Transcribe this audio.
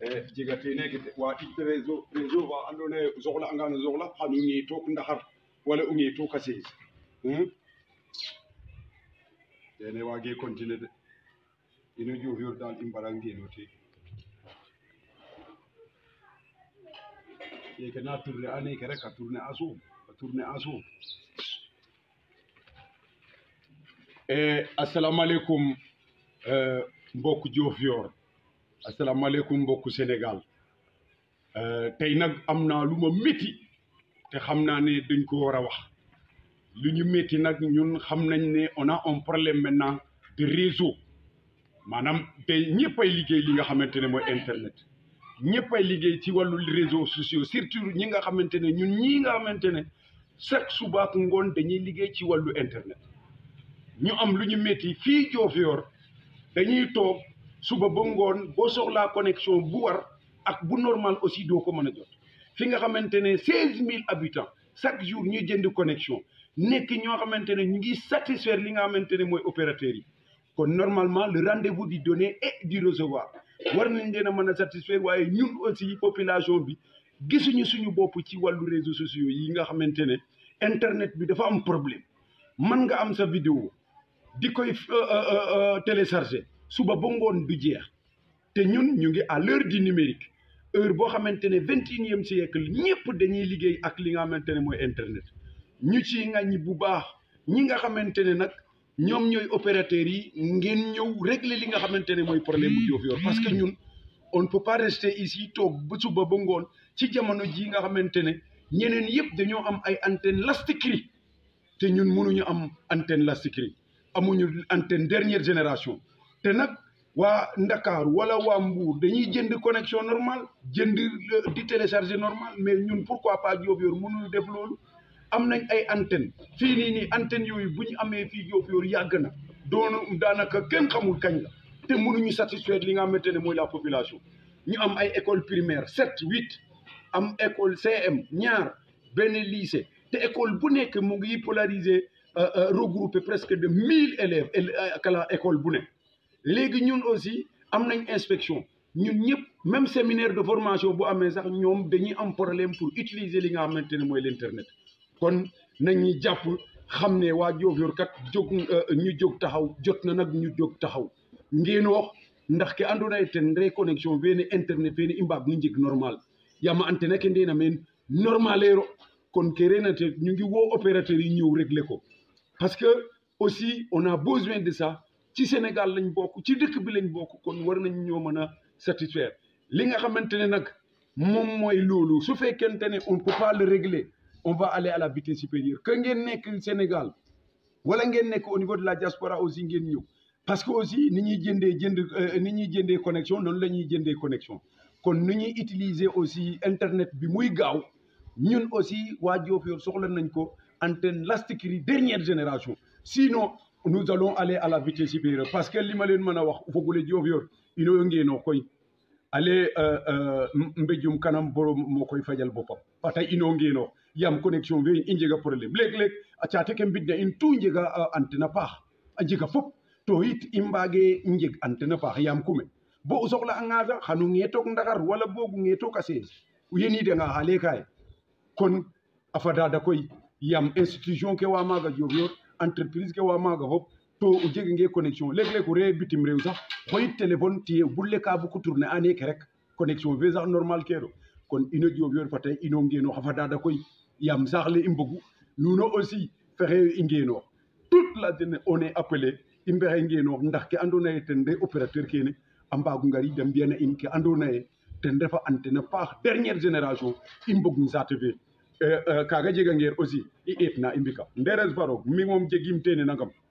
e jegate neke wa ɗiɗ réseau réseau fa andoona yee soxla'angaan o soxla xan o ñeetook ndaxar wala o ñeetook a sees kene waagee continuer de ino Diofior daal i mbara ngeeno te keke na tourner a neke rek a tourner a suuf a tourner a suuf asalaamaaleykum mbokku Diofior asalaamaaleykum mbokku Sénégal tey nag am naa lu ma métti te xam naa ne dañ ko war a wax lu ñu métti nag ñun xam nañ ne on a un problème maintenant de réseau maanaam tey ñëpp ay liggéey li nga xamante ne mooy internet ñëpp ay liggéey ci wàllu réseaux sociaux surtout ñi nga xamante ne ñun ñii nga xamante ne chaque suba ak ngoon dañuy liggéey ci wàllu internet ñu am lu ñu métti fii Diofior dañuy toog suba ba ngoon boo soxlaa connexion bu war ak bu normal aussi doo ko mën a jot fi nga xamante ne seize mille habitants chaque jour ñuy jënd connexion nekk ñoo xamante ne ñu ngi satisfaire li nga xamante ne mooy opérateurs yi kon normalement le rendez-vous du donner et du recevoir war nañ leen a mën a satisfaire waaye ñun aussi population bi gisuñu suñu bopp ci wàllu réseaux sociaux yi nga xamante ne internet bi dafa am problème mën nga am sa vidéo di koy télécharger suba ba ngoon du jeex te ñun ñu ngi à l'heure du numérique heure boo xamante ne vingt et unième siècle ñëpp dañuy liggéey ak li nga xamante ne mooy internet ñu ci ŋàññi bu baax ñi nga xamante ne nag ñoom ñooy opérateurs yi ngeen ñëw régler li nga xamante ne mooy problème bu Diofior parce que ñun on ne peut pas rester ici toog ba suba ba ngoon ci jamono ji nga xamante ne ñeneen yëpp dañoo am ay antenne lastikri te ñun mënuñu am antenne lastikri amuñu antenne dernière génération te nag waa Ndakaaru wala waa Mbuur dañuy jënd connexion normale jënd di télécharger normal mais ñun pourquoi pas Diofior mënuñu def loolu am nañ ay antenne fii nii nii antenne yooyu bu ñu amee fii Diofior yàgg na doonu daanaka kenn xamul kañ la te mënuñu satisfaire li nga xamante ne mooy la population ñu am ay école primaire sept huit am école CM ñaar benn lycée te école bu nekk mu ngi polariser regroupé presque de mille élèves kala école bu ne léegi ñun aussi am nañ inspection ñun ñëpp même séminaire de formation bu amee sax ñoom dañuy am problème pour utiliser li nga xamante ne mooy l'internet kon nañu jàpp xam ne waa Diofior kat jóg ñu jóg taxaw jot na nag ñu jóg taxaw ngeen wax ndax ke andoona yee ten reconnexion fene internet fene i mbaag no njeg normal yaam antenne ke ndena meen normalero kon ke reena te ñu ngi woo opérateur yi ñëw régler ko parce que aussi on a besoin de ça ci Sénégal lañ bokk ci dëkk bi lañ bokk kon war nañ ñoo mën a satisfaire li nga xamante ne nag moom mooy loolu su fekkente ne on peut pas le régler on va aller à la vitesse supérieure que ngeen nekk Sénégal wala ngeen nekk au niveau de la diaspora aussi ngeen ñëw parce que aussi ni ñuy jëndee jënd ni ñuy jëndee connexion noonu la ñuy jëndee connexion kon ni ñuy utiliser aussi internet bi muy gaaw ñun aussi waa Diofior soxla nañ ko antenne lastikri dernière génération sinon nous allons aller à la vitesse supérieure parce que li ma leen mën a wax fogule Diofior ino ngeenoo koy ale mbéjum kanam borom moo koy fajal boppam ba tey ino ngeenoo yaam connexion fe i njega problème léeg-léeg a caate ke mbidna in tout njega antenne a paax a njega fop to yit i mbaage njeg antenne a paax yaam kume bo o soxla anga sax xanu ngeetook ndaxar wala boogu ngeetook a sees yeniidanga xaale kaye kon a fadada koy yaam institution ke wa maaga Diofior entreprise ke wa maaga fop to o jegangee connexion léeg-léeg o ree bitim réew sax xoyit téléphone tiye bulle ka buko tourner a neeke rek connexion fe sax normal keero kon ino Diofior fa tey ino ngeenoox a fadada koy yaam saax le i mbogu nuuno aussi fexe i ngeenoox toute la journée on est appelé i mbexey ngeenoox ndax ke andoona yee ten re opérateur kene a mbaagu ngariid a mbi'ana in ke andoona yee ten refa antenne a paax dernière génération i mbogin saate fe kaaga jegangeer aussi i eetna i mbika nderes fa roog mi moom jegiim teene nangam